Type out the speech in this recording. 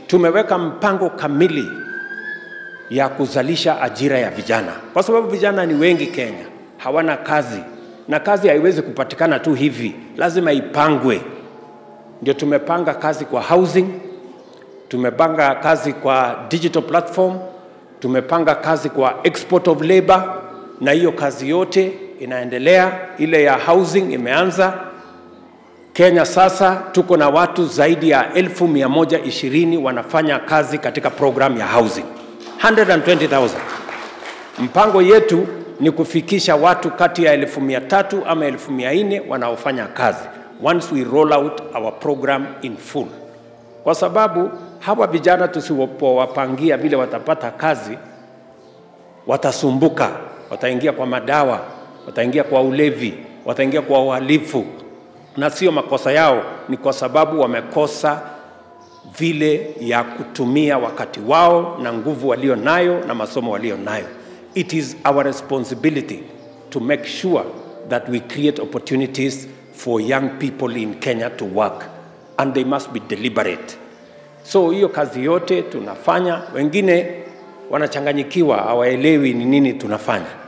tumeweka mpango kamili ya kuzalisha ajira ya vijana, kwa sababu vijana ni wengi Kenya, hawana kazi na kazi haiwezi kupatikana tu hivi, lazima ipangwe. Ndio tumepanga kazi kwa housing, tumepanga kazi kwa digital platform, tumepanga kazi kwa export of labor, na hiyo kazi yote inaendelea. Ile ya housing imeanza Kenya. Sasa tuko na watu zaidi ya elfu mia moja ishirini wanafanya kazi katika program ya housing 120,000. Mpango yetu ni kufikisha watu kati ya elfu mia tatu ama elfu mia nne wanaofanya kazi once we roll out our program in full, kwa sababu hawa vijana tusipowapangia vile watapata kazi, watasumbuka, wataingia kwa madawa, wataingia kwa ulevi, wataingia kwa uhalifu, na sio makosa yao, ni kwa sababu wamekosa vile ya kutumia wakati wao na nguvu walio nayo na masomo walio nayo. It is our responsibility to make sure that we create opportunities for young people in Kenya to work and they must be deliberate. So hiyo kazi yote tunafanya, wengine wanachanganyikiwa, hawaelewi ni nini tunafanya.